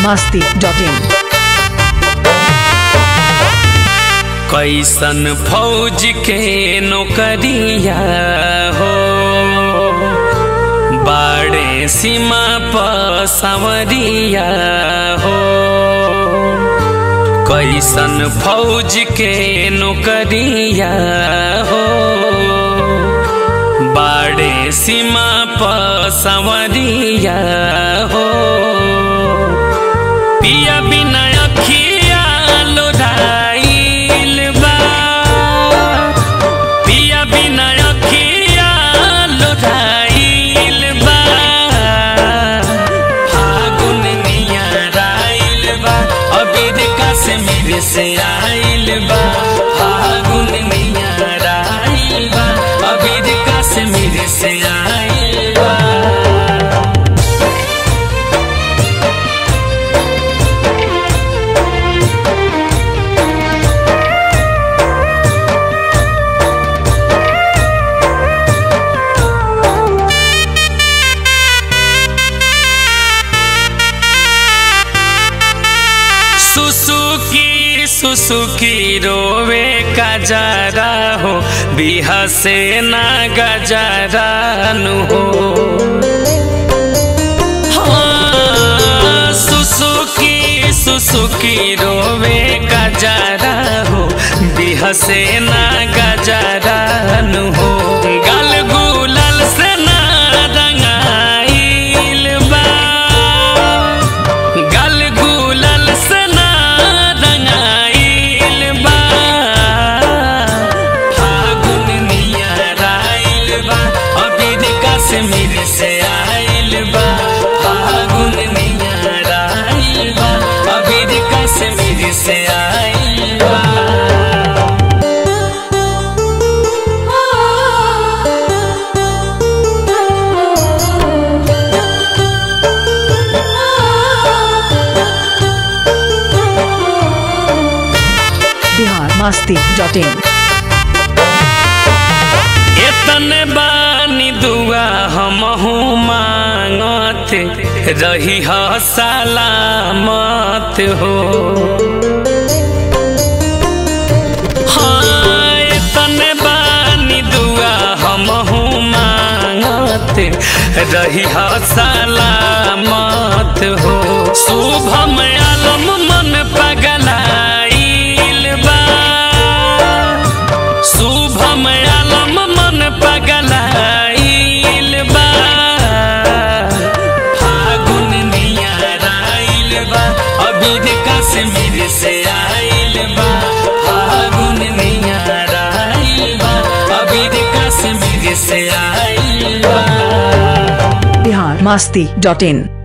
masti.in कैसन फौज के नौकरिया हो बाड़े सीमा पर संवरिया हो कैसन फौज के नौकरिया हो बाड़े सीमा पर संवरिया हो पिया बिना अखिया लोराइल बा पिया बिना अखिया लोराइल बा फागुन नियराइल बा अबीर कश्मीर से आइल बा फागुन नियराइल बा अबीर कश्मीर से आइल बा सुसुकी सुसुकी रोवे का जरा हो बिहा से ना गजरा नु हो हाँ, सुसुकी सुसुकी रोवे का जरा हो बिहा से ना गजरा नु हो गल गुलल से ना रंगाइल बा गल गुलल से ना रंगाइल बा फागुन नियराइल बा अबीर कश्मीर से आइल बा फागुन नियराइल बा अबीर कश्मीर से आइल बा Bihar masti.in एतने बानी दुआ हमहू मांगत रही ह सलामत हो हाँ एतने बानी दुआ हमहू मांगत रही ह सलामत हो शुभम आलम मन पगलाइल बा शुभम आलम मन पगलाइल बा फागुन नियराइल बा अबीर कश्मीर से आइल बा फागुन नियराइल बा अबीर कश्मीर से आइल बा Bihar masti.in